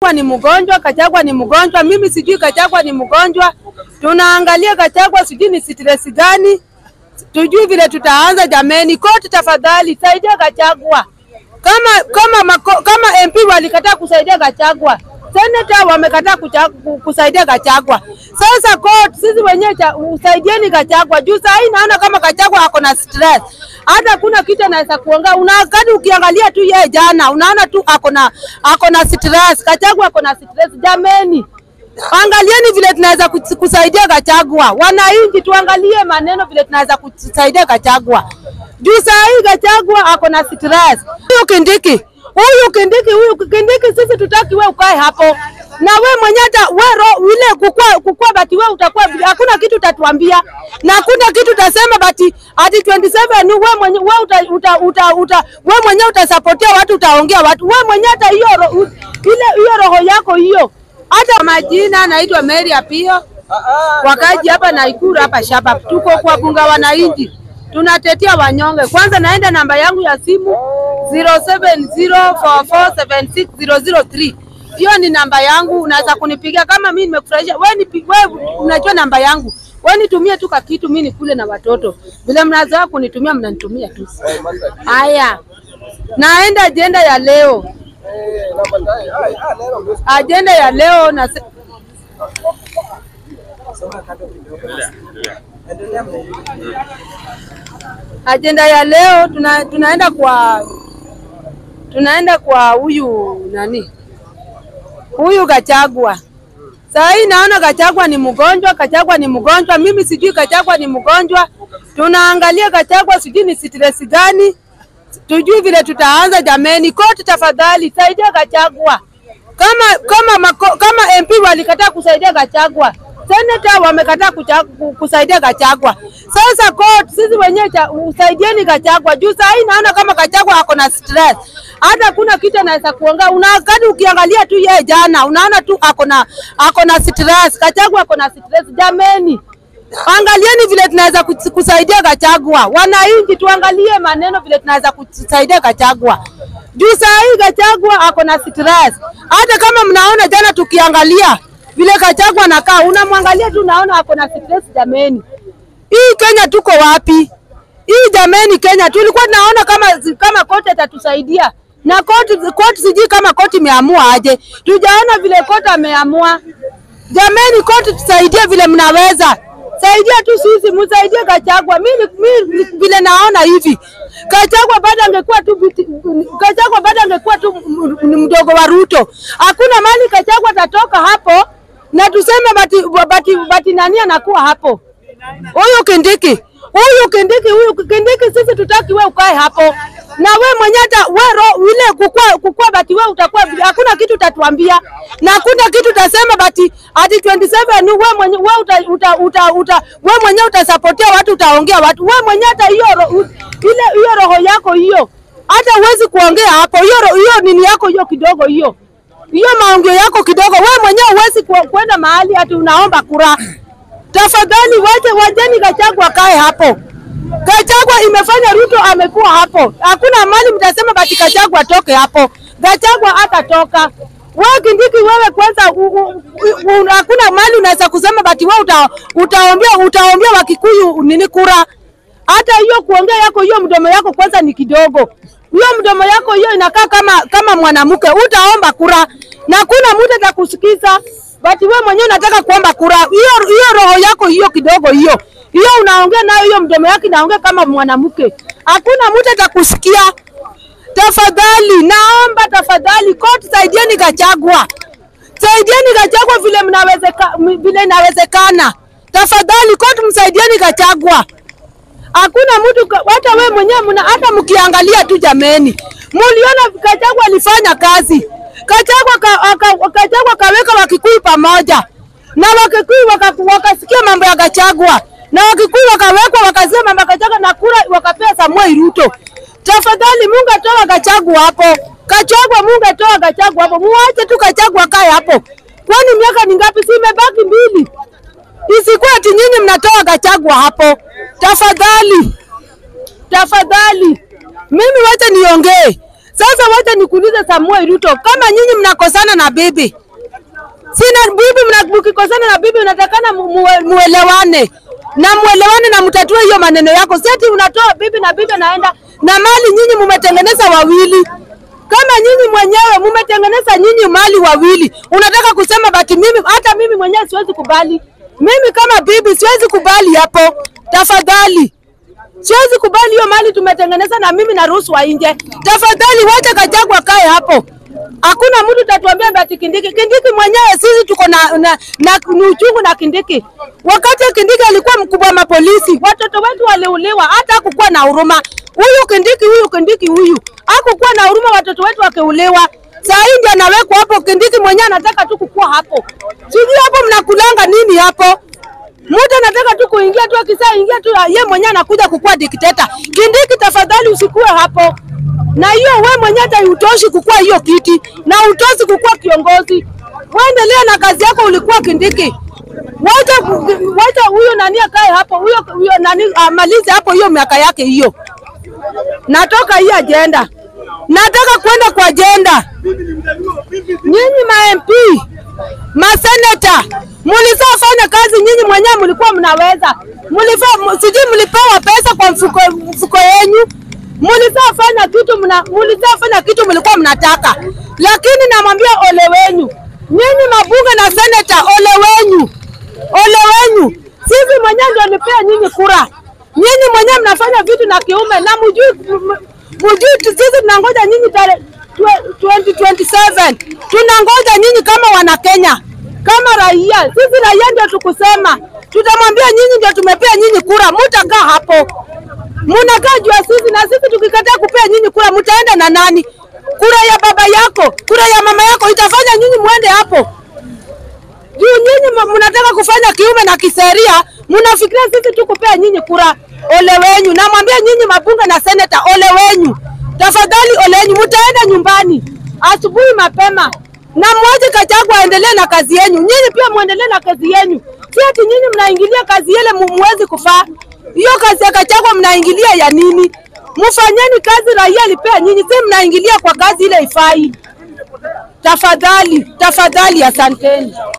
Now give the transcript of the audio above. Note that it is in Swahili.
ni mgonjwa, Kachagwa ni mgonjwa. Mimi sijui Kachagwa ni mgonjwa. Tunaangalia Kachagwa sijui ni stress gani, tujui vile tutaanza. Jameni, koti tafadhali saidia Kachagwa. Kama kama mako, kama MP walikataa kusaidia Kachagwa, seneta wamekataa kucha- ku- kusaidia Kachagwa. Sasa court, sisi wenyewe cha- usaidieni Kachagwa juu saa hii naona kama Kachagwa ako na stress, hata kuna kitu anaweza kuongea. Unakadi ukiangalia tu yeye jana, unaona tu ako na ako na stress. Kachagwa ako na stress. Jameni, angalieni vile tunaweza kus- kusaidia Kachagwa. Wananchi tuangalie maneno vile tunaweza kusaidia Kachagwa juu saa hii Gachagua ako na stress. Huyu Kindiki, huyu Kindiki, huyu Kindiki, sisi tutaki we ukae hapo na we mwenye hata we ro ile kukua kukua bati we utakuwa hakuna kitu utatuambia na hakuna kitu utasema bati ati 27 we mwenye we uta, uta, uta, uta we mwenye utasapotia watu utaongea watu we mwenye hata hiyo ro, u- ile hiyo roho yako hiyo hata majina naitwa Mary Apio wakaji hapa Naikuru hapa Shabab, tuko kwa bunga wananchi, tunatetea wanyonge. Kwanza naenda namba yangu ya simu 0704476003 hiyo ni namba yangu, unaweza kunipigia kama mimi nimekufurahisha. Wewe nipi- wewe unajua namba yangu, wewe nitumie tu kakitu, mimi nikule na watoto. Vile mnazoea kunitumia, mnanitumia tu. Haya, naenda ajenda ya leo, ajenda ya leo na ajenda ya leo tuna, tunaenda kwa tunaenda kwa huyu nani huyu Gachagua. Saa hii naona Gachagua ni mgonjwa, Gachagua ni mgonjwa. Mimi sijui Gachagua ni mgonjwa. Tunaangalia Gachagua sijui ni stress gani, tujui vile tutaanza. Jameni, koti tafadhali saidia Gachagua. Kama kama mako, kama MP walikataa kusaidia Gachagua, seneta wamekataa kucha- ku- kusaidia Gachagua. Sasa court, sisi wenyewe cha- usaidieni Gachagua juu saa hii naona kama Gachagua ako na stress, hata kuna kitu anaweza kuongea. Unakadi ukiangalia tu yeye jana, unaona tu ako na ako na stress. Gachagua ako na stress. Jameni, angalieni vile tunaweza kus- kusaidia Gachagua. Wananchi tuangalie maneno vile tunaweza kusaidia Gachagua juu saa hii Gachagua ako na stress. Hata kama mnaona jana tukiangalia vile Gachagua anakaa, unamwangalia tu unaona ako na stress. Jameni, hii Kenya tuko wapi? Hii jameni, Kenya tulikuwa tunaona kama kama koti atatusaidia na koti, koti sijui kama koti imeamua aje, tujaona vile koti ameamua. Jameni, koti tusaidie vile mnaweza saidia tu sisi, msaidie Gachagua. Mimi mimi vile naona hivi Gachagua bado angekuwa tu biti- Gachagua bado angekuwa tu m- m- mdogo wa Ruto. Hakuna mali Gachagua atatoka hapo na tuseme bati, bati, bati nani anakuwa hapo huyu Kindiki, huyu Kindiki, huyu Kindiki, sisi tutaki we ukae hapo na we mwenye hata we ro ile kukua kukua bati we utakuwa hakuna kitu utatuambia na hakuna kitu utasema bati ati 27 we mwenye we uta, uta, uta, uta we mwenye utasapotia watu utaongea watu we mwenye hata hiyo ro, u- ile hiyo roho yako hiyo hata huwezi kuongea hapo hiyo ro- hiyo nini yako hiyo kidogo hiyo hiyo maongeo yako kidogo, we mwenyewe huwezi ku- kwenda mahali ati unaomba kura. Tafadhali wache wajeni Gachagua kae hapo. Gachagua imefanya Ruto amekuwa hapo, hakuna mali mtasema bati Gachagua atoke hapo. Gachagua hatatoka. Wewe Kindiki, wewe kwanza, u- u- u- hakuna mali unaweza kusema bati wewe uta, utaombea utaombea Wakikuyu nini kura hata hiyo kuongea yako hiyo mdomo yako kwanza ni kidogo. Hiyo mdomo yako hiyo inakaa kama kama mwanamke, utaomba kura na kuna mtu atakusikiza, but wewe mwenyewe unataka kuomba kura. Hiyo hiyo roho yako hiyo kidogo hiyo hiyo unaongea nayo, hiyo mdomo yako inaongea kama mwanamke, hakuna mtu atakusikia. Tafadhali naomba tafadhali, koti saidieni Gachagua, saidieni Gachagua vile mnawezeka, vile inawezekana. Tafadhali koti msaidieni Gachagua. Hakuna mtu ka- hata wewe mwenyewe mna hata mkiangalia tu jameni, muliona Gachagua alifanya kazi. Gachagua ka, aka, Gachagua kaweka Wakikuyu pamoja na Wakikuyu waka, wakasikia mambo ya Gachagua na Wakikuyu wakawekwa wakasema mambo ya Gachagua na kura wakapea Samuel Ruto. Tafadhali Mungu atoa Gachagua hapo. Gachagua Mungu atoa Gachagua hapo. Muache tu Gachagua kae hapo. Kwani miaka ni ngapi? Si imebaki mbili. Isikuwe ati nyinyi mnatoa Gachagua hapo. Tafadhali, tafadhali, mimi wacha niongee. Sasa wacha nikuulize Samuel Ruto, kama nyinyi mnakosana na bibi sina bibi, mna- mkikosana na bibi unatakana mu- muwe- muelewane na muelewane na mtatue hiyo maneno yako. Seti unatoa bibi na bibi naenda na mali, nyinyi mumetengeneza wawili. Kama nyinyi mwenyewe mumetengeneza nyinyi mali wawili, unataka kusema bati mimi, hata mimi mwenyewe siwezi kubali. Mimi kama bibi siwezi kubali hapo, tafadhali. Siwezi kubali hiyo mali tumetengeneza na mimi naruhusu wa nje. Tafadhali wacha Gachagua kae hapo. Hakuna mtu tatuambia ati Kindiki. Kindiki mwenyewe sisi tuko na, na, na ni uchungu na Kindiki. Wakati Kindiki alikuwa mkubwa wa mapolisi, watoto wetu waliuliwa, hata hakukuwa na huruma. Huyu Kindiki, huyu Kindiki, huyu hakukuwa na huruma, watoto wetu wakiuliwa. Saa hii ndio anawekwa hapo. Kindiki mwenyewe anataka tu kukua hapo. Sijui hapo mnakulanga nini hapo? Mtu anataka tu kuingia tu, akisa ingia tu, ye mwenyewe anakuja kukuwa dikteta. Kindiki, tafadhali usikue hapo, na hiyo we mwenyewe hata utoshi kukuwa hiyo kiti na utoshi kukuwa kiongozi. Waendelea na kazi yako, ulikuwa Kindiki. Wacha wacha huyo nani akae hapo, huyo huyo nani amalize hapo hiyo miaka yake hiyo. Natoka hii ajenda, nataka kwenda kwa ajenda. Nyinyi ma MP maseneta mlisafanya kazi, nyinyi mwenyewe mlikuwa mnaweza, mlifa sijui mlipewa pesa kwa mfuko, mfuko yenyu, mlisafanya kitu mna, mlisafanya kitu mlikuwa mnataka, lakini namwambia ole wenyu nyinyi mabunge na seneta, ole wenyu, ole wenyu. Sisi mwenyewe ndio nipea nyinyi kura, nyinyi mwenyewe mnafanya vitu na kiume na mjui, mjui sisi tunangoja nyinyi tarehe 2027 tunangoja nyinyi kama wana Kenya, kama raia. Sisi raia ndio tukusema, tutamwambia nyinyi ndio tumepea nyinyi kura, mutakaa hapo, munakaa juu ya sisi, na sisi tukikataa kupea nyinyi kura, mutaenda na nani? Kura ya baba yako, kura ya mama yako itafanya nyinyi muende hapo juu nyinyi mu- mnataka kufanya kiume na kiseria, mnafikiria sisi tu kupea nyinyi kura. Ole wenyu, namwambia nyinyi mabunge na seneta, ole wenyu, tafadhali, ole wenyu, mtaenda nyumbani asubuhi mapema na mwache Gachagua aendelee na kazi yenyu. Nyinyi pia muendelee na kazi yenyu, si ati nyinyi mnaingilia kazi ile mu- muwezi kufaa. Hiyo kazi ya Gachagua mnaingilia ya nini? Mfanyeni kazi raia alipea nyinyi, si mnaingilia kwa kazi ile ifai. Tafadhali, tafadhali, asanteni.